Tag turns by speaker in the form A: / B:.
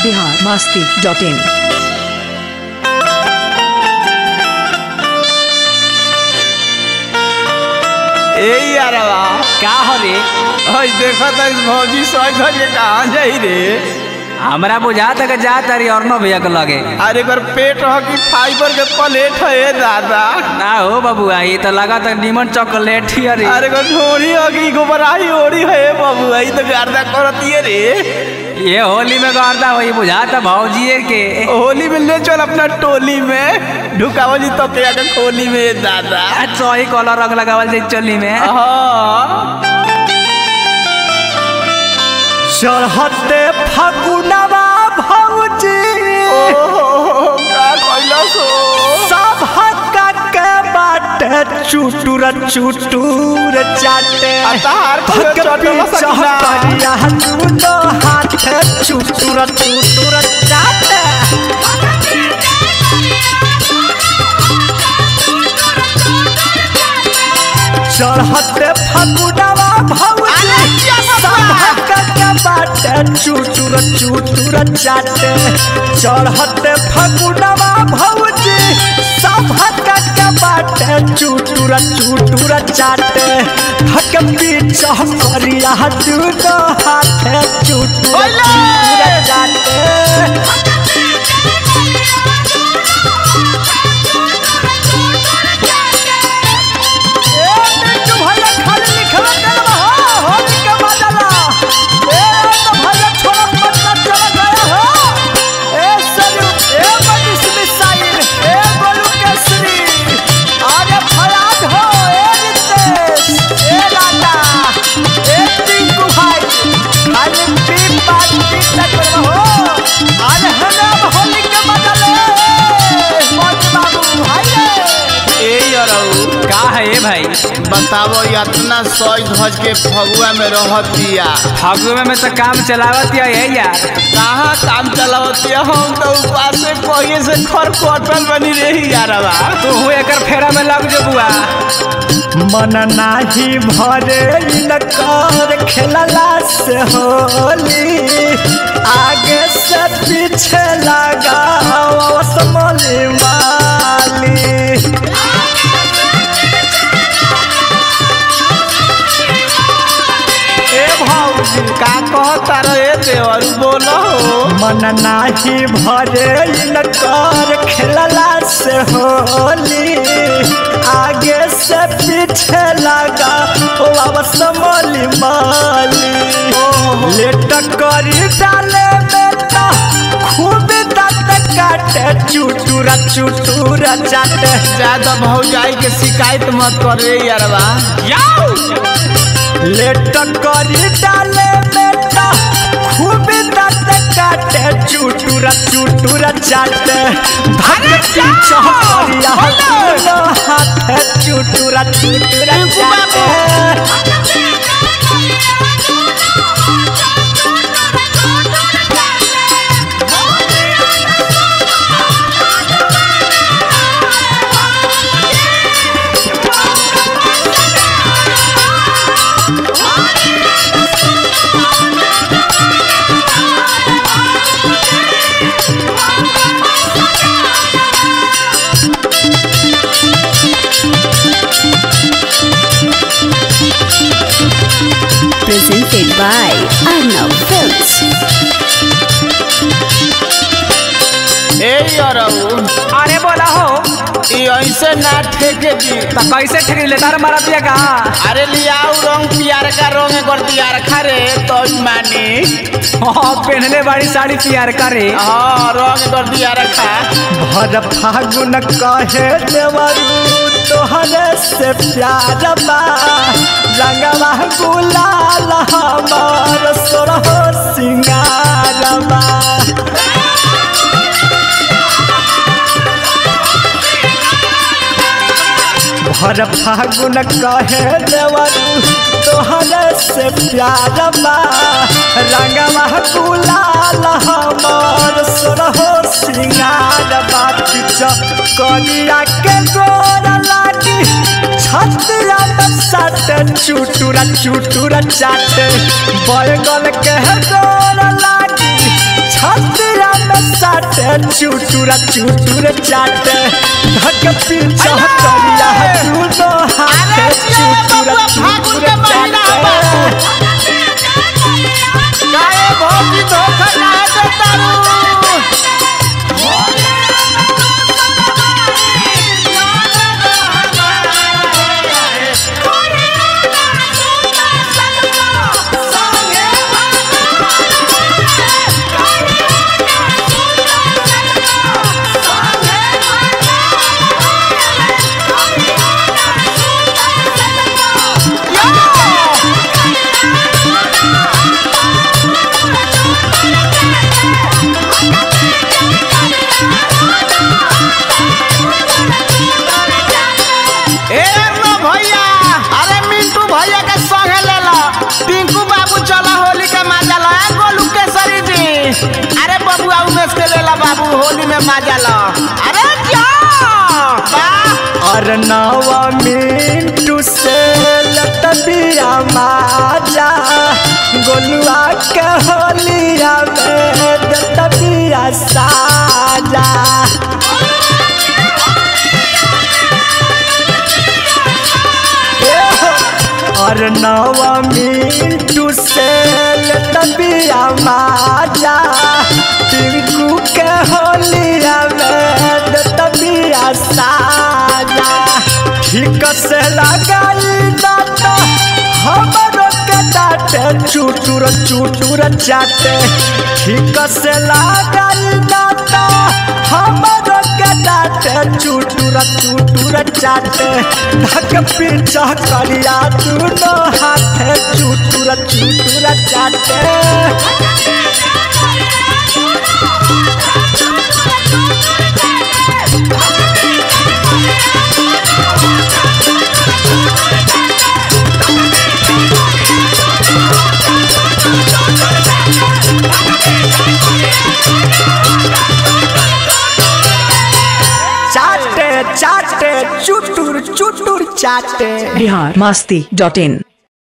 A: Bihar Masti dot in
B: ए यारवा
C: का हो रे
B: हई देखा था इस भौजी सौ घर के कहाँ जाई रे
C: हमरा बुझात है कि जा तारी और नो भैया के लगे
B: अरे एकर पेट हो कि फाइबर के प्लेट है ए दादा
C: ना हो बबुआ ये तो लगा था नीमन चॉकलेट ही अरे
B: अरे एकर ढोरी हो कि गोबराही ओड़ी है बबुआ ई तो गर्दा करती है रे
C: ये होली में करता वही बुझाता भौजी के
B: होली में ले चल अपना टोली में ढुकावल जी तो के आके खोली में ए दादा
C: सही कलर रंग लगावल जाई चोली में
B: हाँ
D: चढ़ते फगुनवा भौजी
B: ओहो का कैलस हो
D: सब हक्का के बाटे चुटुर चुटुर चाटे
B: अतार को
D: भग
B: चटला
D: पीछा
B: सकिना
D: करिया दूनो हाथ चुटुर चुटुर चाटे चढ़ते फगुनवा भौजी सब हक्का के बाटे चुटुर चुटुर चाटे चढ़ते फगुनवा भौजी सब हक्का के बाटे चुटुर चुटुर चाटे हक पीछा करिया दूनो हाथ चुटुर चुटुर चाटे ए मिंटू भैया खाली लिखवा देलवा हो होली के बदला ए तो भैया छोड़ा पटना चला गया हो ए सलू ए मनीष मिसाइल ए गोलू केसरी अरे फराज हो ए रितेश ए राजा ए टिंकू भाई खाली पी पार्टी तक हो अरे हनाम होली के बदले मोती बाबू हाय रे
B: ए यारऊ
C: का है ये भाई
B: बतावो इतना सौ धज के फगुआ में रहत दिया
C: फगुए में तो काम चलावत है ये यार
B: कहाँ काम चलावती है हम तो ऊपर से पहिए से खर कटल बनी रही यारवा
C: तू हूँ एकर फेरा में लग जो बुआ
D: मन नाही भरे इनकर खेलला से होली आगे से पीछे लगा समली माली
B: ए भौजी का कहता रहे देवर बोलो
D: मन नाही भरे इनकर खेलला से होली आगे से पीछे लगा अब समली माली लेट करी डाले बेटा खूब दांत काटे चुटुरा चुटुरा चाटे
B: ज्यादा भौजाई के शिकायत मत कर रे यारवा
D: लेट करी डाले बेटा खूब दांत काटे चुटुरा चुटुरा चाटे धक पीछा करिया दूनो हाथ चुटुरा चुटुरा चाटे
E: presented by Arnav Films.
B: ए यारऊ
C: अरे बोला हो
B: ई ऐसे ना ठेके दी
C: तो कैसे ठीक ले तार मारा पिया का
B: अरे लियाऊ रंग पियर का रंग कर दियार खरे तो मानी
C: हाँ पहनले बाड़ी साड़ी पियार करे
B: हाँ रंग कर दियार खा
D: भर फागुन कहे देवरू तोहरे से प्यार बा रंगवा गुलाल हमार सोरहो सिंगार बा भर फागुन कहे देवरू तोहरे से प्यार बा रंगवा गुलाल हमार सोरहो सिंगार बा पिछ करिया के गोर लागी छतिया में सट चुटुरा चुटुरा चाट बैगन के गोर लागी छतिया साटे चुटुरा चुटुर चाटे धक पीछा करिया दूनो हाथे चुटुरा चुटुर चाटे
B: काहे भौजी धोखा काहे देता रू ए रो भैया अरे मिंटू भैया के संगे ले लो टिंकू बाबू चला होली के मजा लो ए गोलू केसरी जी अरे बबुआ उमेश के ले ला बाबू होली में मजा लो अरे जा वाह
D: और नवा मिंटू से लतबिया माजा गोलुआ के होलिया में दतबिया साजा और नवा मिंटू से लतबिया माजा टिंकू के होलिया में दतबिया साजा ठीक से लगाई ना तो हमरो के डाटे चुटुर चुटुर चाटे ठीक से लगाई ना तो हमरो के डाटे चुटुर चुटुर चाटे धक पीछा करिया दूनो हाथे चुटुर चुटुर चाटे चाटे चाटे चुटुर चुटुर चाटे
A: बिहार मस्ती डॉट इन